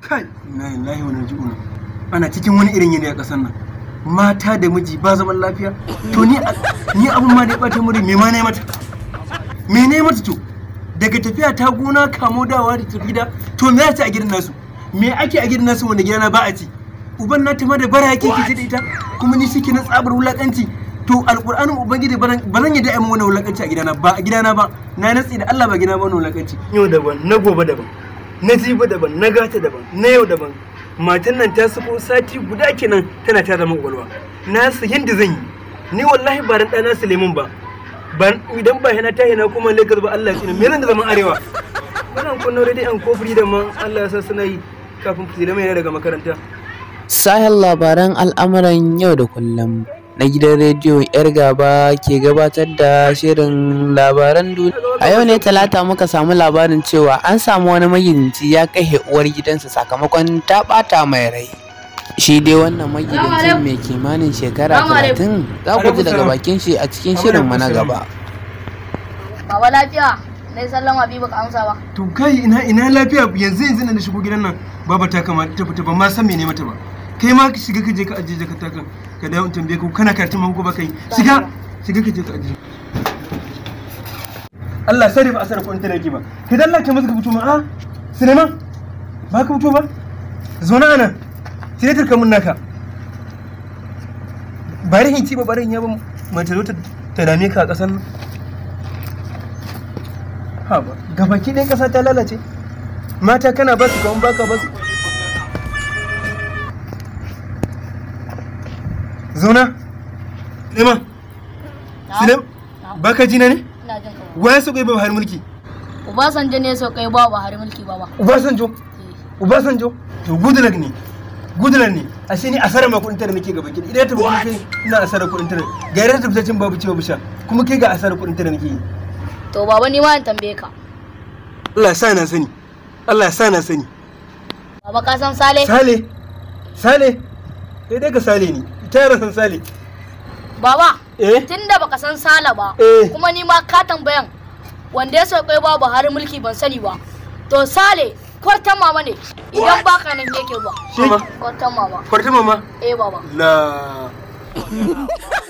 kai na lillahi wa naji'un ana cikin wani irin yanayi a ƙasar nan mata da miji ba zaman lafiya to ni ni abun ma da ya bata muri me ma ne mata me ne mata to daga tafiya ta gona kamo dawa da tafi gida to me ya ci a gidan nasu me ake a gidan nasu wanda gidana ba a ci uban na ta ma da bara yake kici da ita kuma ni shike na tsabar wulakanci to alƙur'anin ubangiji ba zan yadda mu wani wulakanci a gidana ba a gidana ba na natsi da Allah ba gidana ba wani wulakanci yau daban na gobe daban na jibi daban na gata daban na yau daban matan nan ta suko sati guda kenan tana ta zama kwakwalwa na su yadda zan yi ni wallahi ba dan ɗana Suleiman ba ban idan ba hina ta hina kuma Lagos ba Allah shi ne me zan da zaman arewa wannan kun nore dai an kofuri da man Allah ya sa suna yi kafin Suleiman yana daga makaranta Sahel labaran al'amuran yau da kullum na gidan rediyo yar gaba ke gabatar da shirin labaran duniya. A yau ne talata muka samu labarin cewa an samu wani magidanci ya kai uwar gidansa sakamakon ta ɓata mai rai. Shi dai wannan magidancin mai kimanin shekara talatin za ku ji daga bakin shi a cikin shirin na gaba. Baba lafiya, na yi sallama biyu baka amsa ba. to kai ina ina lafiya yanzu yanzu na shigo gidan nan baba ta kama ta fita ba ma san mene mata ba kai ma ka shiga ka je ka ajiye jakarta kan ka dawo in tambaye ka kana karatun ma ko ba kai shiga shiga ka je ka ajiye Allah sai ba asara ko in tana ki ba kai dan Allah ka masa ka fito ma a Suleiman ba ka fito ba zo na ana sai ta mun naka bari hin ci ba bari hin ya ba mace zo ta ta dame ka a kasan nan ha ba gabaki ɗayan ƙasa ta lalace mata kana ba su kawon baka ba su zauna Suleiman Suleiman baka jina ne Ina jin ka. waya su kai ba har mulki Obasanjo ne so kai ba Buhari mulki ba ba. Ubasanjo Ubasanjo to Goodluck ne Goodluck ne ashe ni asarar ma kuɗin tare nake gaba ki idan ta buƙi kai ina asarar kuɗin tare ga yadda ta fitacin babu ciwo bisha kuma kai ga asarar kuɗin tare nake yi To baba ni ma in tambaye ka. Allah ya sa na sani Allah ya sa na sani Baba ka san Sale? Sale Sale kai dai ka Sale ne ita yaran san Sale Baba, eh tunda baka san Sale ba, Eh. kuma ni ma ka tambayan wanda ya so kai ba Buhari mulki ban sani ba. To Sale kwartan mama ne idan baka nan yake ba. shi Kwartan mama. kwarta mama Eh baba. la